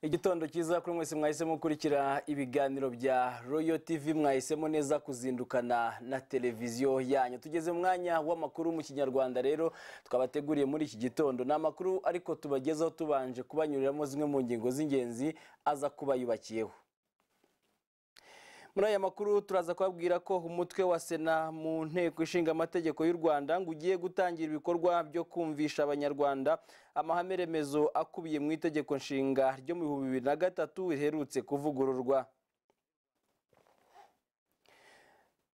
igitondo cyiza kuri mwese mwahisemo gukurikira ibiganiro bya royo tv mwahisemo neza kuzindukana na televiziyo yanyu tugeze mu mwanya w'amakuru mu kinyarwanda rero twabateguriye muri iki gitondo ni amakuru ariko tubagezaho tubanje kubanyuriramo zimwe mu ngingo z'ingenzi aza kuba yubakiyeho muri aya makuru turaza kubabwira ko umutwe wa sena mu nteko ishinga amategeko y'u rwanda ngo ugiye gutangira ibikorwa byo kumvisha abanyarwanda amahame remezo akubiye mu itegeko nshinga ryo mu bihumbi bibiri na gatatu riherutse kuvugururwa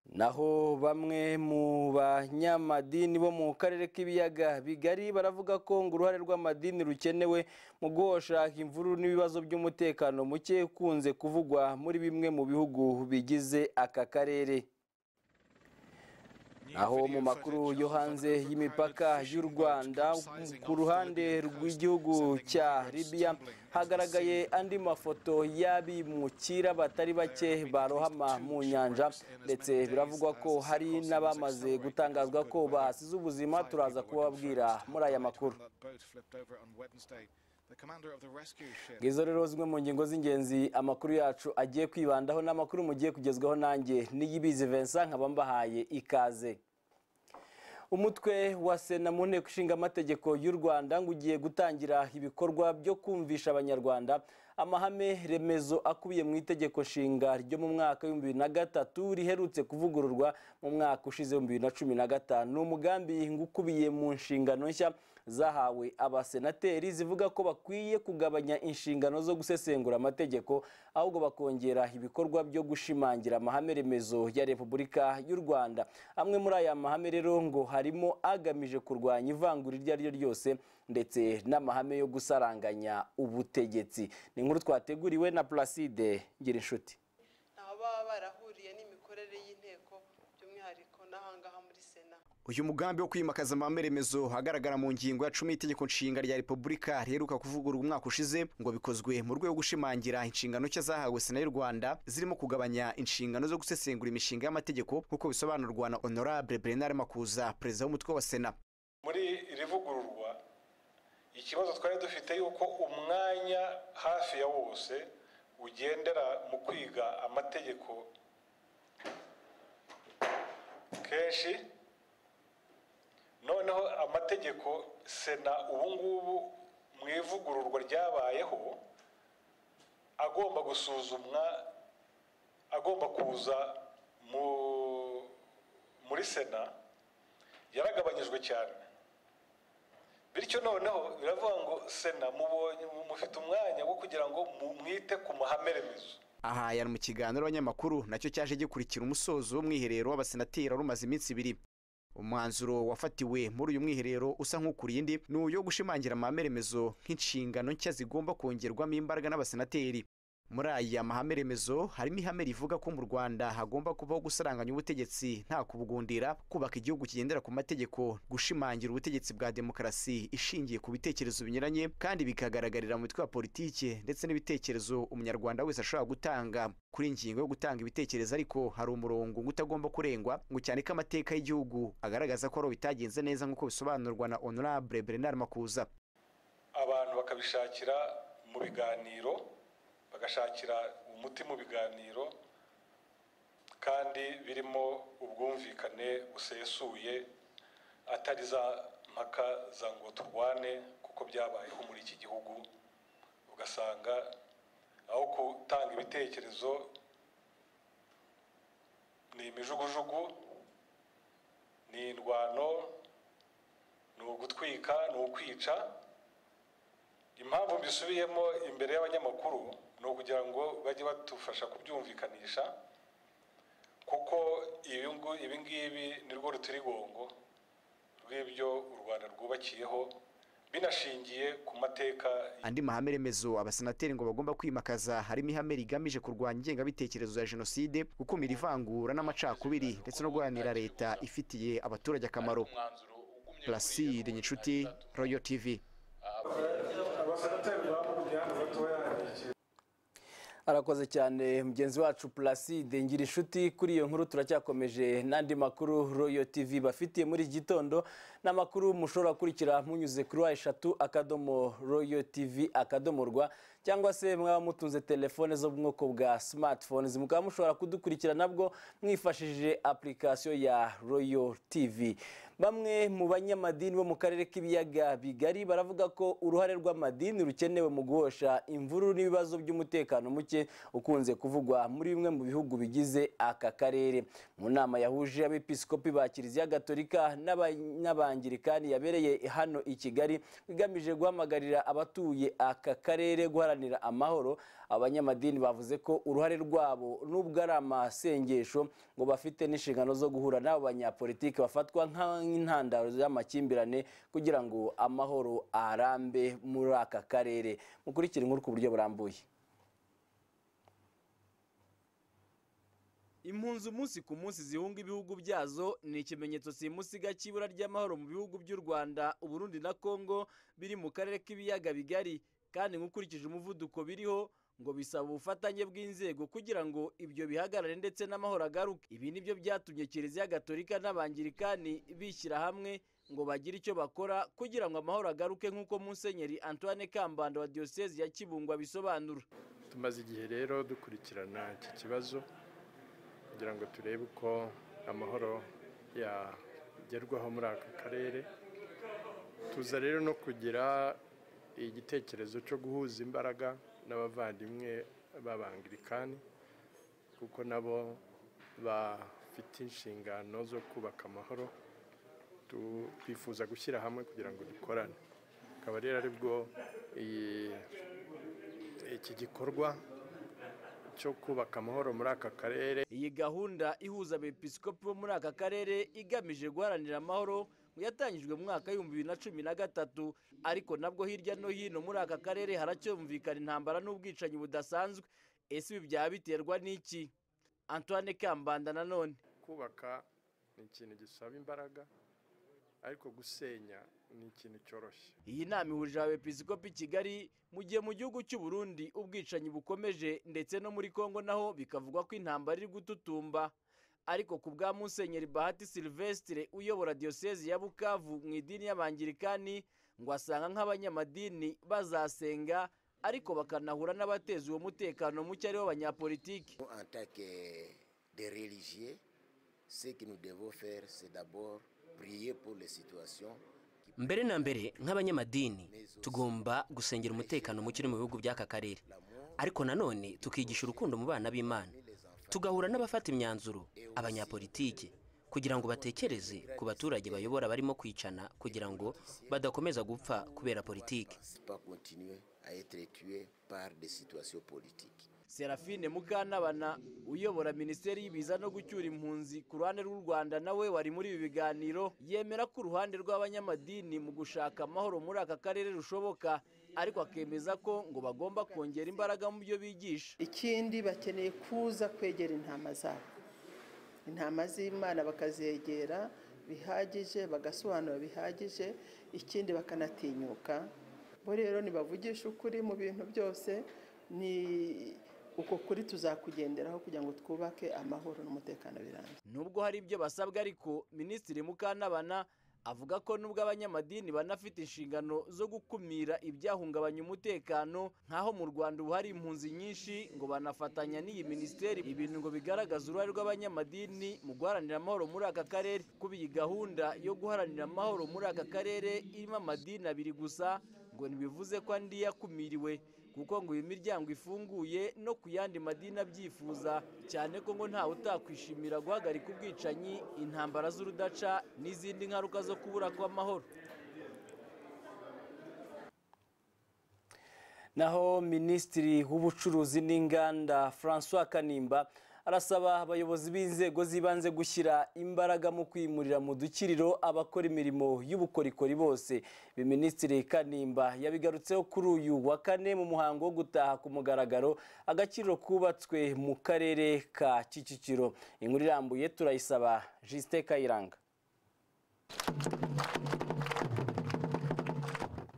naho bamwe mu banyamadini bo mu karere k'ibiyaga bigari baravuga ko ngo uruhare rw'amadini rukenewe mu guhosha imvururu n'ibibazo by'umutekano muke ukunze kuvugwa muri bimwe mu bihugu bigize aka karere aho mu makuru yo hanze y'imipaka y'u rwanda ku ruhande rw'igihugu cya libiya hagaragaye andi mafoto y'abimukira batari bake barohama mu nyanja ndetse biravugwa ko hari n'abamaze gutangazwa ko bahasize ubuzima turaza kubabwira muri aya makuru ngizo rero zimwe mu ngingo z'ingenzi amakuru yacu agiye kwibandaho n'amakuru mugiye kugezwaho nanjye n'iyibizi Vincent nkaba mbahaye ikaze umutwe wa sena mu nteko ishinga amategeko y'u rwanda ngo ugiye gutangira ibikorwa byo kumvisha abanyarwanda amahame remezo akubiye mu itegeko nshinga ryo mu mwaka w'ibihumbi bibiri na gatatu riherutse kuvugururwa mu mwaka ushize w'ibihumbi bibiri na cumi na gatanu ni umugambi ngo ukubiye mu nshingano nshya zahawe abasenateri zivuga ko bakwiye kugabanya inshingano zo gusesengura amategeko ahubwo bakongera ibikorwa byo gushimangira amahame remezo ya repubulika y'u rwanda amwe muri aya mahame rero ngo harimo agamije kurwanya ivangura iryo ari ryo ryose ndetse n'amahame yo gusaranganya ubutegetsi ni inkuru twateguriwe na placide ngira inshuti baba barahuriye n'imikorere y'inteko by'umwihariko n'ahangaha muri sena uyu mugambi wo kwimakaza amahame remezo agaragara mu ngingo ya cumi y'Itegeko Nshinga rya Repubulika riheruka kuvugururwa umwaka ushize ngo bikozwe mu rwego rwo gushimangira inshingano nshya zahawe Sena y'u Rwanda zirimo kugabanya inshingano zo gusesengura imishinga y'amategeko nk'uko bisobanurwa na Honorable Bernard Makuza perezida w'umutwe wa Sena muri iri vugururwa ikibazo twari dufite yuko umwanya hafi ya wose ugendera mu kwiga amategeko kenshi noneho amategeko sena ubungubu mu ivugururwa ryabayeho agomba gusuzumwa agomba kuza muri sena yaragabanyijwe cyane bityo noneho biravuga ngo sena mubonye mufite umwanya wo kugira ngo mwite ku mahame remezo aha yari mu kiganiro abanyamakuru nacyo cyaje gikurikira umusozo w'umwiherero w'abasenateri wari umaze iminsi ibiri umwanzuro wafatiwe muri uyu mwiherero usa nk'ukuriye indi ni uyo gushimangira amahame remezo nk'inshingano nshya zigomba kongerwamo imbaraga n'abasenateri muri aya mahame remezo harimo ihame rivuga ko mu rwanda hagomba kubaho gusaranganya ubutegetsi nta kubugundira kubaka igihugu kigendera ku mategeko gushimangira ubutegetsi bwa demokarasi ishingiye ku bitekerezo binyuranye kandi bikagaragarira mu mitwe ya politiki ndetse n'ibitekerezo umunyarwanda wese ashobora gutanga kuri ingingo yo gutanga ibitekerezo ariko hari umurongo utagomba kurengwa ngo cyane ko amateka y'igihugu agaragaza ko ari bitagenze neza nk'uko bisobanurwa na honorable bernard makuza abantu bakabishakira mu biganiro bagashakira umuti mu biganiro kandi birimo ubwumvikane busesuye atari za mpaka za ngo turwane kuko byabayeho muri iki gihugu ugasanga aho gutanga ibitekerezo ni imijugujugu ni indwano ni ugutwika ni ukwica impamvu mbisubiyemo imbere y'abanyamakuru ni ukugira ngo bajye badufasha kubyumvikanisha kuko ibi ngibi ni rwo rutirigongo rw'ibyo u rwanda rwubakiyeho binashingiye ku mateka andi mahame remezo abasenateri ngo bagomba kwimakaza harimo ihame rigamije kurwanya ingengabitekerezo ya jenoside gukumira ivangura n'amacakubiri ndetse no guharanira leta ifitiye abaturage akamaro placide nyinshuti royo tv arakoze cyane mugenzi wacu pulaside ngira inshuti kuri iyo nkuru turacyakomeje n'andi makuru royo tv bafitiye muri iki gitondo n'amakuru mushobora gukurikira munyuze kuri wa eshatu akadomo royo tv akadomo rwa cyangwa se mwaba mutunze telefone zo mu bwoko bwa smartphones mukaba mushobora kudukurikira nabwo mwifashishije application ya royo tv bamwe mu banyamadini bo mu karere k'ibiyaga bigari baravuga ko uruhare rw'amadini rukenewe mu guhosha imvururu n'ibibazo by'umutekano muke ukunze kuvugwa muri bimwe mu bihugu bigize aka karere mu nama yahuje abepiskopi ba kiliziya gatolika n'abangirikani yabereye hano i kigali igamije guhamagarira abatuye aka karere guharanira amahoro abanyamadini bavuze ko uruhare rwabo n'ubwo ari amasengesho ngo bafite n'inshingano zo guhura n'abo banyapolitiki bafatwa nk'intandaro z'amakimbirane kugira ngo amahoro arambe muri aka karere mukurikire inkuru ku buryo burambuye impunzi umunsi ku munsi zihunga ibihugu byazo ni ikimenyetso simusiga cy'ibura ry'amahoro mu bihugu by'u rwanda uburundi na congo biri mu karere k'ibiyaga bigari kandi nk'ukurikije umuvuduko biriho ngo bisaba ubufatanye bw'inzego kugira ngo ibyo bihagarare ndetse n'amahoro agaruke ibi ni byo byatumye kiliziya gatolika n'abangirikani bishyira hamwe ngo bagire icyo bakora kugira ngo amahoro agaruke nk'uko musenyeri antoine kambanda wa diyosezi ya kibungo abisobanura tumaze igihe rero dukurikirana iki kibazo kugira ngo turebe uko amahoro yagerwaho muri aka karere tuza rero no kugira igitekerezo cyo guhuza imbaraga n'abavandimwe b'abangirikani kuko nabo bafite inshingano zo kubaka amahoro twifuza gushyira hamwe kugira ngo dukorane akaba rero aribwo iki gikorwa cyo kubaka amahoro muri aka karere iyi gahunda ihuza abepiskopi bo muri aka karere igamije guharanira amahoro yatangijwe mu mwaka w'ibihumbi bibiri na cumi na gatatu ariko nabwo hirya no hino muri aka karere haracyumvikana intambara n'ubwicanyi budasanzwe ese ibi byaba biterwa n'iki antoine kambanda nanone kubaka ni ikintu gisaba imbaraga ariko gusenya ni ikintu cyoroshye iyi nama ihurije abepiskopi i kigali mu gihe mu gihugu cy'u Burundi ubwicanyi bukomeje ndetse no muri congo naho bikavugwa ko intambara iri gututumba ariko ku bwa musenyeri bahati silvestre uyobora diyosezi ya bukavu mu idini y'abangirikani ngo asanga nk'abanyamadini bazasenga ariko bakanahura n'abateza uwo mutekano muke aribo banyapolitiki en tant que des religieux ce que nous devons faire c'est d'abord prier pour les situations mbere na mbere nk'abanyamadini tugomba gusengera umutekano muke uri mu bihugu by'aka karere ariko nanone tukigisha urukundo mu bana b'imana tugahura n'abafata imyanzuro abanyapolitiki kugira ngo batekereze ku baturage bayobora barimo kwicana kugira ngo badakomeza gupfa kubera politiki serafine mukantabana uyobora minisiteri y'ibiza no gucyura impunzi ku ruhande rw'u rwanda nawe wari muri ibi biganiro yemera ko uruhande rw'abanyamadini mu gushaka amahoro muri aka karere rushoboka ariko akemeza ko ngo bagomba kongera imbaraga mu byo bigisha ikindi bakeneye kuza kwegera intama zabo intama z'imana bakazegera bihagije bagasobanura bihagije ikindi bakanatinyuka bo rero nibavugisha ukuri mu bintu byose ni uko kuri tuzakugenderaho kugira ngo twubake amahoro n'umutekano birambye nubwo hari ibyo basabwa ariko minisitiri mukantabana avuga ko nubwo abanyamadini banafite inshingano zo gukumira ibyahungabanya umutekano nk'aho mu rwanda ubu hari impunzi nyinshi ngo banafatanya n'iyi minisiteri ibintu ngo bigaragaza uruhare rw'abanyamadini mu guharanira amahoro muri aka karere kuba iyi gahunda yo guharanira amahoro muri aka karere irimo amadini abiri gusa ngo ntibivuze ko andi yakumiriwe kuko ngo iyi miryango ifunguye no ku yandi madini abyifuza cyane ko ngo ntawe utakwishimira guhagarika ubwicanyi intambara z'urudaca n'izindi ngaruka zo kubura kw'amahoro naho minisitiri w'ubucuruzi n'inganda francois kanimba arasaba abayobozi b'inzego z'ibanze gushyira imbaraga mu kwimurira mu dukiriro abakora imirimo y'ubukorikori bose ibi minisitiri kanimba yabigarutseho kuri uyu wa kane mu muhango wo gutaha ku mugaragaro agaciro kubatswe mu karere ka kicukiro inkuru irambuye turayisaba jisite kayiranga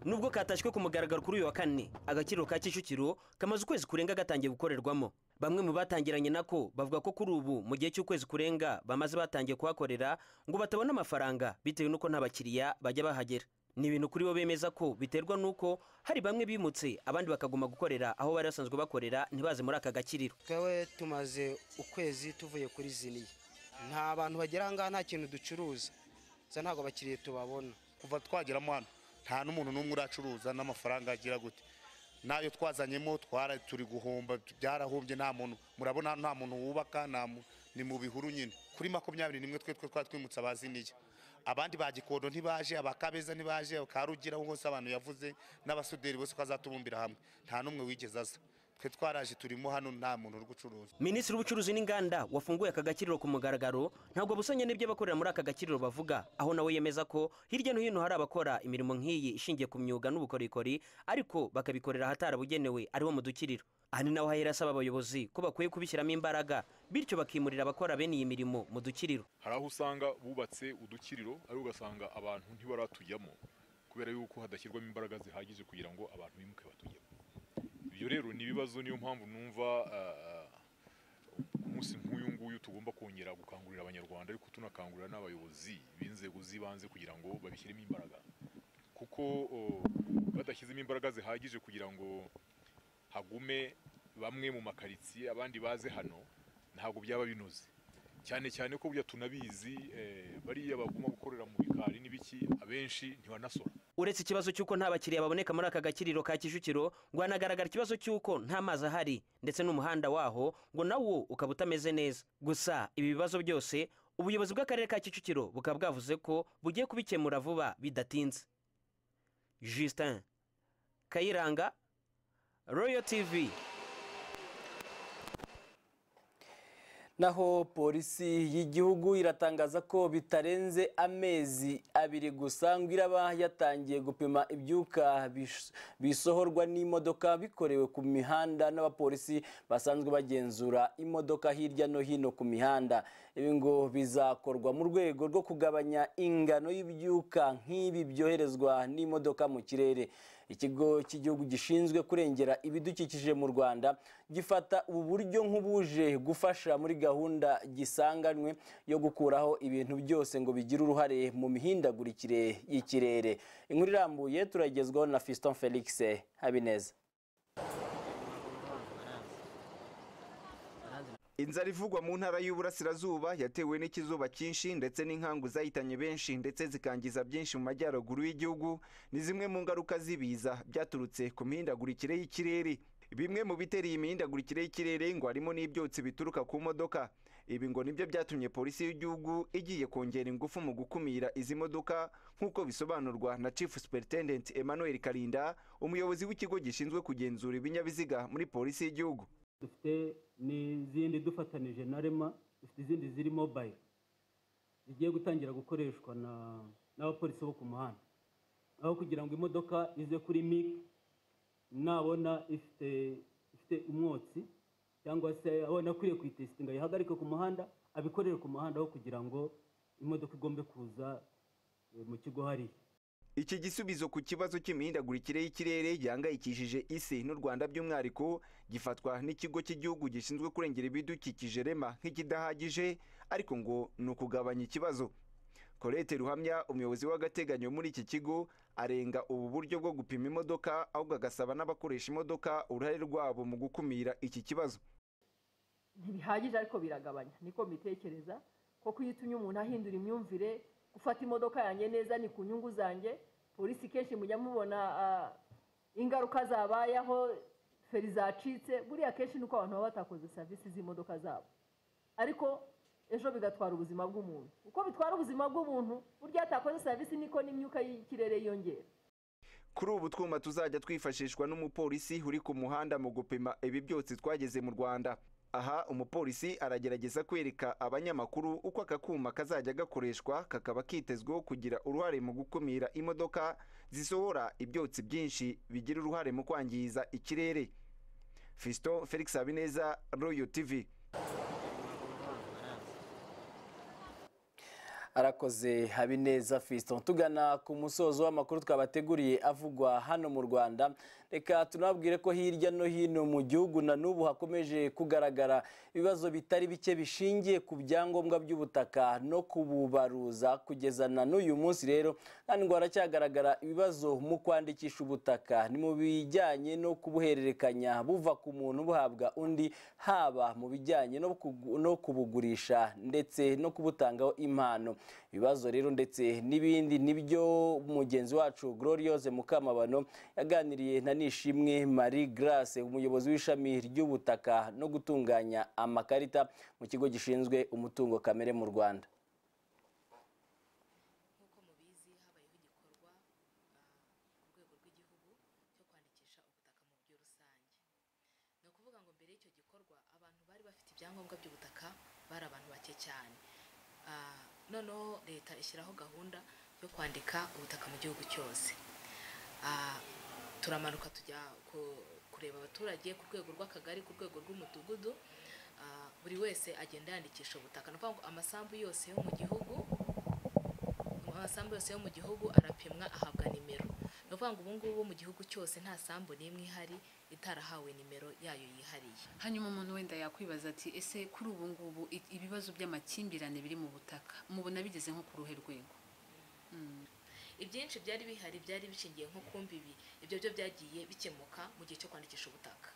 nubwo katashywe ku mugaragaro kuri uyu wa kane agakiriro ka kicukiro kamaze ukwezi kurenga gatangiye gukorerwamo bamwe mu batangiranye nako bavuga ko kuri ubu mu gihe cy'ukwezi kurenga bamaze batangiye kuhakorera ngo batabona amafaranga bitewe n'uko nta bakiriya bajya bahagera ni ibintu kuri bo bemeza ko biterwa n'uko hari bamwe bimutse abandi bakaguma gukorera aho bari basanzwe bakorera ntibaze muri aka gakiriro twawe tumaze ukwezi tuvuye kuri ziniye nta bantu bagera aha ngaha nta kintu ducuruza gusa ntabwo abakiriya tubabona kuva twageramo hano nta n'umuntu n'umwe uracuruza n'amafaranga agira gute n'ayo twazanyemo twara turi guhomba byarahombye nta muntu murabona nta muntu wubaka ni mu bihuru nyine kuri makumyabiri n'imwe twe twe twari twimutse abaziniye abandi ba gikondo ntibaje abakabeza ntibaje rugira aho hose abantu yavuze n'abasuderi bose ko azatubumbira hamwe nta n'umwe wigeze aza twe twaraje turimo hano nta muntu uri gucuruza minisitiri w'ubucuruzi n'inganda wafunguye aka gakiriro ku mugaragaro ntabwo busanye n'ibyo abakorera muri aka gakiriro bavuga aho nawe yemeza ko hirya no hino hari abakora imirimo nk'iyi ishingiye ku myuga n'ubukorikori ariko bakabikorera ahatarabugenewe ariho mu dukiriro aha ni naho hahera asaba abayobozi ko bakwiye kubishyiramo imbaraga bityo bakimurira abakora bene iyi mirimo mu dukiriro hari aho usanga bubatse udukiriro ariko ugasanga abantu ntibaratujyamo kubera yuko hadashyirwamo imbaraga zihagije kugira ngo abantu bimuke batujyemo ibyo rero ni ibibazo niyo mpamvu numva ku munsi nk'uyu nguyu tugomba kongera gukangurira abanyarwanda ariko tunakangurira n'abayobozi b'inzego z'ibanze kugira ngo babishyiremo imbaraga kuko badashyizemo imbaraga zihagije kugira ngo hagume bamwe mu makaritsiye abandi baze hano ntabwo byaba binoze cyane cyane ko burya tunabizi bariya baguma gukorera mu bikari n'ibiki abenshi ntibanasora uretse ikibazo cy'uko nta bakiriya baboneka muri aka gakiriro ka kicukiro ngo hanagaragara ikibazo cy'uko nta mazi ahari ndetse n'umuhanda waho ngo nawo ukaba utameze neza gusa ibi bibazo byose ubuyobozi bw'akarere ka kicukiro bukaba bwavuze ko bugiye kubikemura vuba bidatinze justin kayiranga royo tv naho polisi y'igihugu iratangaza ko bitarenze amezi abiri gusa ngo iraba yatangiye gupima ibyuka bisohorwa n'imodoka bikorewe ku mihanda n'abapolisi basanzwe bagenzura imodoka hirya no hino ku mihanda ibi ngo bizakorwa mu rwego rwo kugabanya ingano y'ibyuka nk'ibi byoherezwa n'imodoka mu kirere ikigo cy'igihugu gishinzwe kurengera ibidukikije mu rwanda gifata ubu buryo nk'ubuje gufasha muri gahunda gisanganywe yo gukuraho ibintu byose ngo bigire uruhare mu mihindagurikire y'ikirere inkuru irambuye turagezwaho na fiston felix habineza inzara ivugwa mu ntara y'uburasirazuba yatewe n'ikizuba cyinshi ndetse n'inkangu zahitanye benshi ndetse zikangiza byinshi mu majyaruguru y'igihugu ni zimwe mu ngaruka z'ibiza byaturutse ku mihindagurikire y'ikirere bimwe mu bitera iyi mihindagurikire y'ikirere ngo harimo n'ibyotsi bituruka ku modoka ibi ngo nibyo byatumye polisi y'igihugu igiye kongera ingufu mu gukumira izi modoka nk'uko bisobanurwa na chief superintendent emmanuel karinda umuyobozi w'ikigo gishinzwe kugenzura ibinyabiziga muri polisi y'igihugu dufite n'izindi dufatanije na rema dufite izindi ziri mobayiro zigiye gutangira gukoreshwa n'abapolisi bo ku muhanda aho kugira ngo imodoka ize kuri mike nabona ifite ifite umwotsi cyangwa se abona akwiye kuyitesitinga yihagarike ku muhanda abikorere ku muhanda aho kugira ngo imodoka igombe kuza mu kigo hariya iki gisubizo ku kibazo cy'imihindagurikire y'ikirere gihangayikishije isi n'u rwanda by'umwihariko gifatwa n'ikigo cy'igihugu gishinzwe kurengera ibidukikije rema nk'ikidahagije ariko ngo ni ukugabanya ikibazo korete ruhamya umuyobozi w'agateganyo muri iki kigo arenga ubu buryo bwo gupima imodoka ahubwo agasaba n'abakoresha imodoka uruhare rwabo mu gukumira iki kibazo ntibihagije ariko biragabanya niko mbitekereza kuko iyo utumye umuntu ahindura imyumvire gufata imodoka yanjye neza ni ku nyungu zanjye polisi kenshi mujya mubona ingaruka zabayeho feri zacitse buriya kenshi ni uko abantu baba batakoze serivisi z'imodoka zabo ariko ejo bigatwara ubuzima bw'umuntu uko bitwara ubuzima bw'umuntu burya atakoze serivisi niko n'imyuka y'ikirere yiyongera kuri ubu twuma tuzajya twifashishwa n'umupolisi uri ku muhanda mu gupima ibi byotsi twageze mu rwanda aha umupolisi aragerageza kwereka abanyamakuru uko aka kuma kazajya gakoreshwa kakaba kitezweho kugira uruhare mu gukumira imodoka zisohora ibyotsi byinshi bigira uruhare mu kwangiza ikirere fiston felix habineza royo tv arakoze habineza fiston tugana ku musozo w'amakuru twabateguriye avugwa hano mu rwanda reka tunababwire ko hirya no hino mu gihugu na n'ubu hakomeje kugaragara ibibazo bitari bike bishingiye ku byangombwa by'ubutaka no kububaruza kugeza na n'uyu munsi rero kandi ngo haracyagaragara ibibazo mu kwandikisha ubutaka ni mu bijyanye no kubuhererekanya buva ku muntu buhabwa undi haba mu bijyanye no kubugurisha ndetse no kubutangaho impano ibibazo rero ndetse n'ibindi nibyo mugenzi wacu gloriose mukamabano yaganiriye na nishimwe marie grace umuyobozi w'ishami ry'ubutaka no gutunganya amakarita mu kigo gishinzwe umutungo kamere mu rwanda ibyangombwa by'ubutaka bari abantu bake cyane noneho leta ishyiraho gahunda yo kwandika ubutaka mu gihugu cyose turamanuka tujya kureba abaturage ku rwego rw'akagari ku rwego rw'umudugudu buri wese agenda yandikisha ubutaka ni ukuvuga ngo amasambu yose yo mu gihugu amasambu yose yo mu gihugu arapimwa ahabwa nimero ni ukuvuga ngo ubu ngubu mu gihugu cyose nta sambu n'imwe ihari itarahawe nimero yayo yihariye hanyuma umuntu wenda yakwibaza ati ese kuri ubu ngubu ibibazo by'amakimbirane biri mu butaka mubona bigeze nko ku ruhe rwego ibyinshi byari bihari byari bishingiye nko ku mbibi ibyo byo byagiye bikemuka mu gihe cyo kwandikisha ubutaka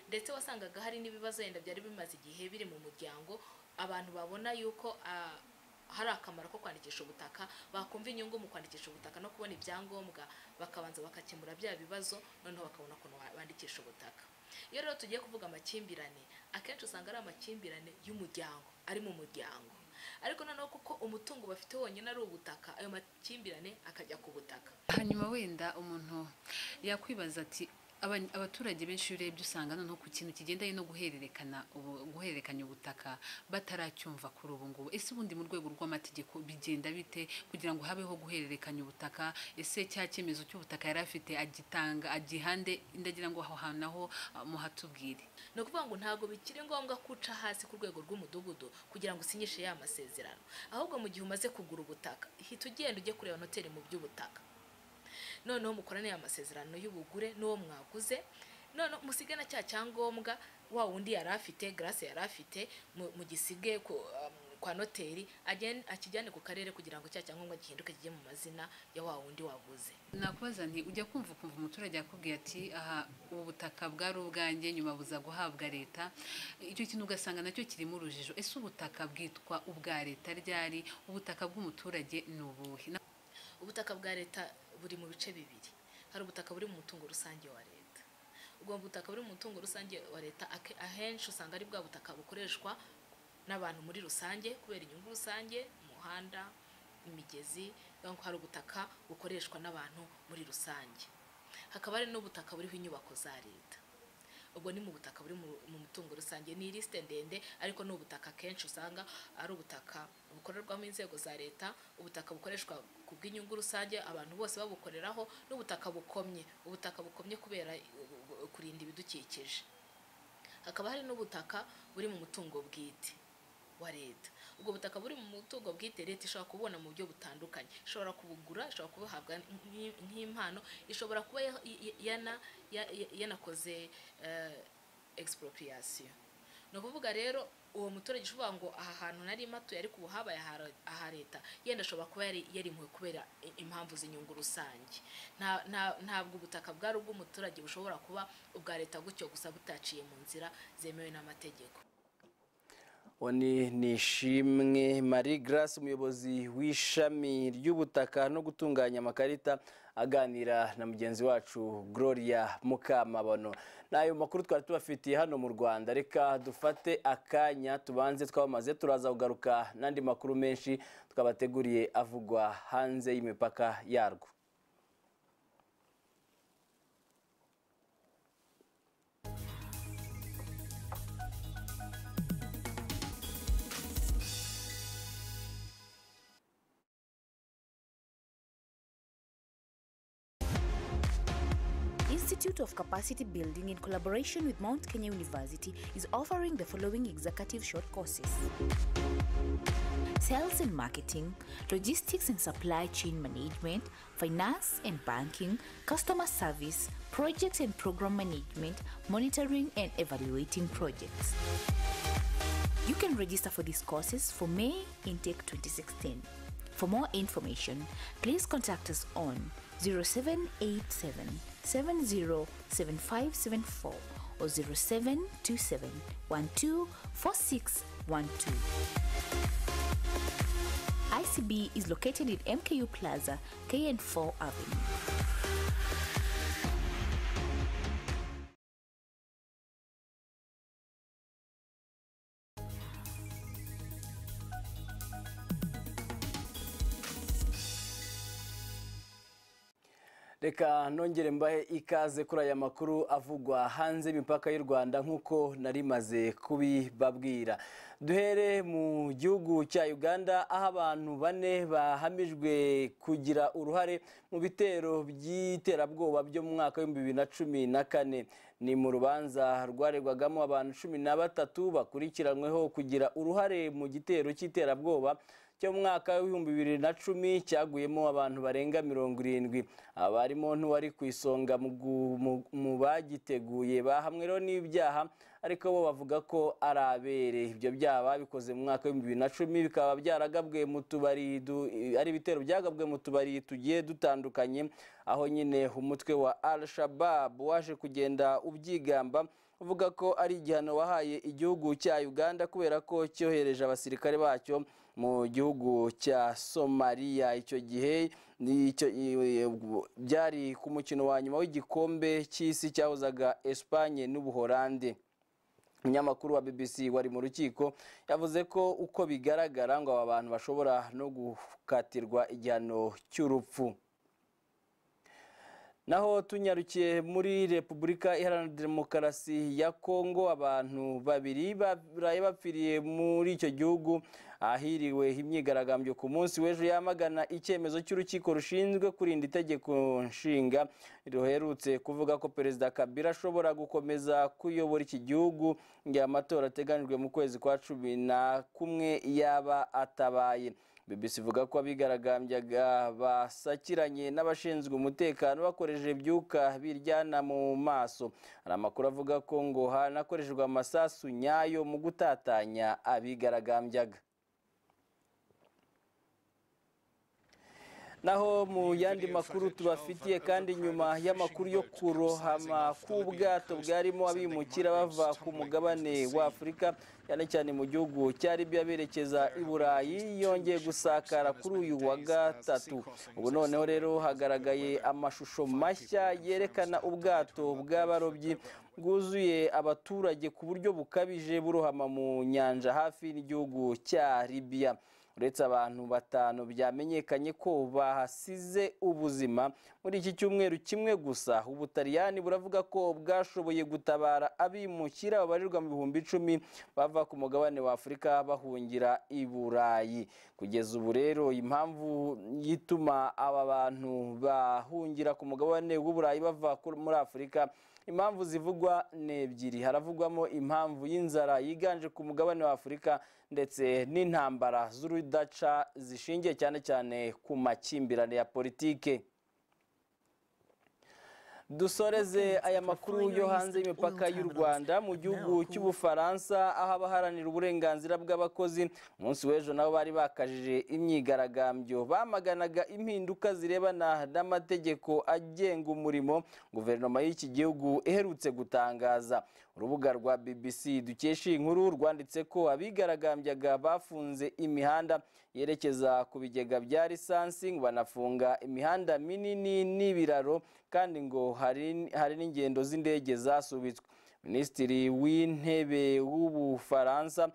ndetse wasangaga hari n'ibibazo wenda byari bimaze igihe biri mu muryango abantu babona yuko hari akamaro ko kwandikisha ubutaka bakumva inyungu mu kwandikisha ubutaka no kubona ibyangombwa bakabanza bagakemura bya bibazo noneho bakabona ukuntu bandikisha ubutaka iyo rero tugiye kuvuga amakimbirane akenshi usanga ari amakimbirane y'umuryango ari mu muryango ariko noneho kuko umutungo bafite wonyine ari ubutaka ayo makimbirane akajya ku butaka hanyuma wenda umuntu yakwibaza ati abaturage benshi iyo urebye usanga noneho ku kintu kigendanye no guhererekana guhererekanya ubutaka bataracyumva kuri ubu ngubu ese ubundi mu rwego rw'amategeko bigenda bite kugira ngo habeho guhererekanya ubutaka ese cya cyemezo cy'ubutaka yari afite agitanga agihande ndagira ngo aho hantu naho muhatubwire ni ukuvuga ngo ntabwo bikiri ngombwa ko uca hasi ku rwego rw'umudugudu kugira ngo usinyishe ya masezerano ahubwo mu gihe umaze kugura ubutaka hita ugenda ujye kureba noteri mu by'ubutaka noneho mukorane amasezerano y'ubugure n'uwo mwaguze noneho musigana cya cyangombwa wa wundi yari afite garase yari afite mugisige kwa noteri akijyane ku karere kugira ngo cya cyangombwa gihinduke kijye mu mazina ya wa wundi waguze nakubaza nti ujya kumva ukumva umuturage yakubwiye ati aha ubu butaka bwari ubwanjye nyuma buza guhabwa leta icyo kintu ugasanga nacyo kirimo urujijo ese ubutaka bwitwa ubwa leta ryari ubutaka bw'umuturage ni ubuhe ubutaka bwa leta buri mu bice bibiri hari ubutaka buri mu mutungo rusange wa leta ubwo butaka buri mu mutungo rusange wa leta ahenshi usanga ari bwa butaka bukoreshwa n'abantu muri rusange kubera inyungu rusange umuhanda imigezi hari ubutaka bukoreshwa n'abantu muri rusange hakaba hari n'ubutaka buriho inyubako za leta ubwo ni mu butaka buri mu mutungo rusange ni ilisite ndende ariko ni ubutaka kenshi usanga ari ubutaka bukorerwamo inzego za leta ubutaka bukoreshwa ku bw'inyungu rusange abantu bose babukoreraho n'ubutaka bukomye ubutaka bukomye kubera kurinda ibidukikije hakaba hari n'ubutaka buri mu mutungo bwite wa leta ubwo butaka buri mu mutungo bwite leta ishobora kubona mu buryo butandukanye ishobora kubugura ishobora kubuhabwa nk'impano ishobora kuba yanakoze expropriation ni ukuvuga rero uwo muturage uvuga ngo aha hantu nari matuye ariko ubu habaye aha leta yenda ashobora kuba yarimwe kubera impamvu z'inyungu rusange ntabwo ubutaka bwari ubw'umuturage bushobora kuba ubwa leta gutyo gusa butaciye mu nzira zemewe n'amategeko oni nishimwe marie grace umuyobozi w'ishami ry'ubutaka no gutunganya amakarita aganira na mugenzi wacu gloria mukamabano n'ayo makuru twari tubafitiye hano mu rwanda reka dufate akanya tubanze twamamaze turaza kugaruka n'andi makuru menshi twabateguriye avugwa hanze y'imipaka yarwo Institute of Capacity Building, in collaboration with Mount Kenya University, is offering the following executive short courses Sales and Marketing, Logistics and Supply Chain Management, Finance and Banking, Customer Service, Projects and Program Management, Monitoring and Evaluating Projects. You can register for these courses for May intake 2016. For more information, please contact us on 0787 707574 or 0727 ICB is located in MKU Plaza, KN4 Avenue. reka nongere mbahe ikaze kuri aya makuru avugwa hanze y'imipaka y'u rwanda nk'uko nari maze kubibabwira duhere mu gihugu cya uganda aho abantu bane bahamijwe kugira uruhare mu bitero by'iterabwoba byo mu mwaka w'ibihumbi bibiri na cumi na kane ni mu rubanza rwaregwagamo abantu cumi na batatu bakurikiranyweho kugira uruhare mu gitero cy'iterabwoba cyo mu mwaka w'ibihumbi bibiri na cumi cyaguyemo abantu barenga mirongo irindwi abarimo n'uwari ku isonga mu bagiteguye bahamweho n'ibyaha ariko bo bavuga ko ari abere ibyo byaha babikoze mu mwaka w'ibihumbi bibiri na cumi bikaba byaragabwe mu tubari ari ibitero byagabwe mu tubari tugiye dutandukanye aho nyine umutwe wa al shabab waje kugenda ubyigamba uvuga ko ari igihano wahaye igihugu cya uganda kubera ko cyohereje abasirikare bacyo mu gihugu cya somaliya icyo gihe byari ku mukino wa nyuma w'igikombe cy'isi cyahuzaga esipanye n'ubuholande umunyamakuru wa bbc wari mu rukiko yavuze ko uko bigaragara ngo aba bantu bashobora no gukatirwa igihano cy'urupfu naho tunyarukiye muri repubulika iharanira demokarasi ya kongo abantu babiri baraye bapfiriye muri icyo gihugu ahiriwe imyigaragambyo ku munsi w'ejo yamagana icyemezo cy'urukiko rushinzwe kurinda itegeko nshinga ruherutse kuvuga ko perezida kabila ashobora gukomeza kuyobora iki gihugu igihe amatora ateganyijwe mu kwezi kwa cumi na kumwe yaba atabaye BBC ivuga ko abigaragambyaga basakiranye n'abashinzwe umutekano bakoresheje ibyuka biryana mu maso hari amakuru avuga ko ngo hanakoreshejwe amasasu nyayo mu gutatanya abigaragambyaga naho mu yandi makuru tubafitiye kandi nyuma y'amakuru yo kurohama k'ubwato bwarimo abimukira bava ku mugabane wa afurika cyane cyane mu gihugu cya Libya berekeza i burayi yongeye gusakara kuri uyu wa gatatu ubu noneho rero hagaragaye amashusho mashya yerekana ubwato bw'abarobyi bwuzuye abaturage ku buryo bukabije burohama mu nyanja hafi n'igihugu cya Libya uretse abantu batanu byamenyekanye ko bahasize ubuzima muri iki cyumweru kimwe gusa ubutaliyani buravuga ko bwashoboye gutabara abimukira babarirwa mu bihumbi icumi bava ku mugabane wa afurika bahungira i burayi kugeza ubu rero impamvu yituma aba bantu bahungira ku mugabane w'uburayi bava muri afurika impamvu zivugwa ni ebyiri haravugwamo impamvu y'inzara yiganje ku mugabane wa afurika ndetse n'intambara z'urudaca zishingiye cyane cyane ku makimbirane ya politike dusoreze aya makuru yo hanze y'imipaka y'u rwanda mu gihugu cy'ubufaransa aho abaharanira uburenganzira bw'abakozi umunsi w'ejo nabo bari bakajije imyigaragambyo bamaganaga impinduka zirebana n'amategeko agenga umurimo guverinoma y'iki gihugu iherutse gutangaza urubuga rwa bbc dukesha iyi nkuru rwanditse ko abigaragambyaga bafunze imihanda yerekeza ku bigega bya lisansi ngo banafunga imihanda minini n'ibiraro kandi ngo hari n'ingendo z'indege zasubitswe minisitiri w'intebe w'ubufaransa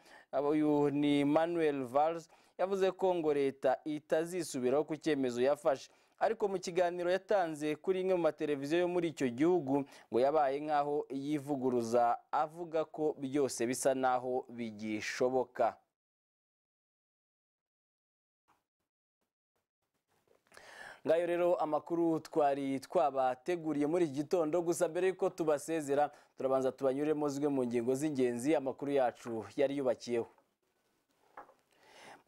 uyu ni manuel valls yavuze ko ngo leta itazisubiraho ku cyemezo yafashe ariko mu kiganiro yatanze kuri imwe mu mateleviziyo yo muri icyo gihugu ngo yabaye nk'aho yivuguruza avuga ko byose bisa n'aho bigishoboka ngayo rero amakuru twari twabateguriye muri iki gitondo gusa mbere y'uko tubasezera turabanza tubanyuremo zimwe mu ngingo z'ingenzi amakuru yacu yari yubakiyeho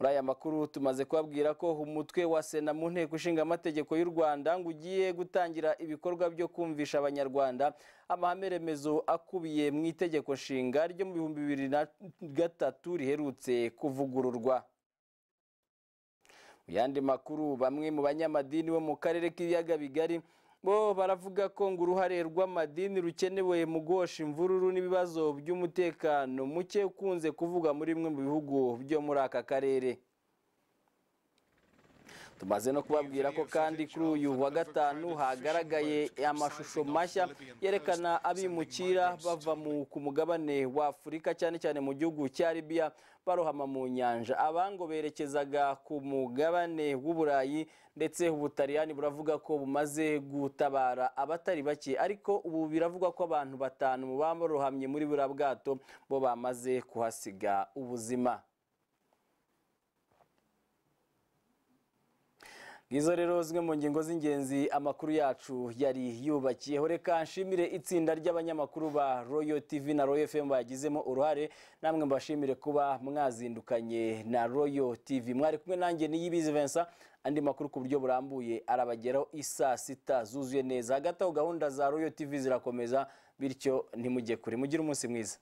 muri aya makuru tumaze kubabwira ko umutwe wa sena mu nteko ishinga amategeko y'u rwanda ngo ugiye gutangira ibikorwa byo kumvisha abanyarwanda amahame remezo akubiye mu itegeko nshinga ryo mu bihumbi bibiri na gatatu riherutse kuvugururwa mu yandi makuru bamwe mu banyamadini bo mu karere k'ibiyaga bigari bo baravuga ko ngo uruhare rw'amadini rukenewe mu gosha imvururu n'ibibazo by'umutekano muke ukunze kuvuga muri bimwe mu bihugu byo muri aka karere tumaze no kubabwira ko kandi kuri uyu wa gatanu hagaragaye amashusho mashya yerekana abimukira bava ku mugabane wa afurika cyane cyane mu gihugu cya libiya barohama mu nyanja abango berekezaga ku mugabane w'uburayi ndetse ubutaliyani buravuga ko bumaze gutabara abatari bake ariko ubu biravugwa ko abantu batanu barohamye muri buriya bwato bo bamaze kuhasiga ubuzima izo rero zimwe mu ngingo z'ingenzi amakuru yacu yari yubakiyeho reka nshimire itsinda ry'abanyamakuru ba royo tv na royo fm bagizemo uruhare namwe mbashimire kuba mwazindukanye na royo tv mwari kumwe nanjye niyibizi Vincent andi makuru ku buryo burambuye arabageraho isaa sita zuzuye neza hagati aho gahunda za royo tv zirakomeza bityo ntimujye kure mugire umunsi mwiza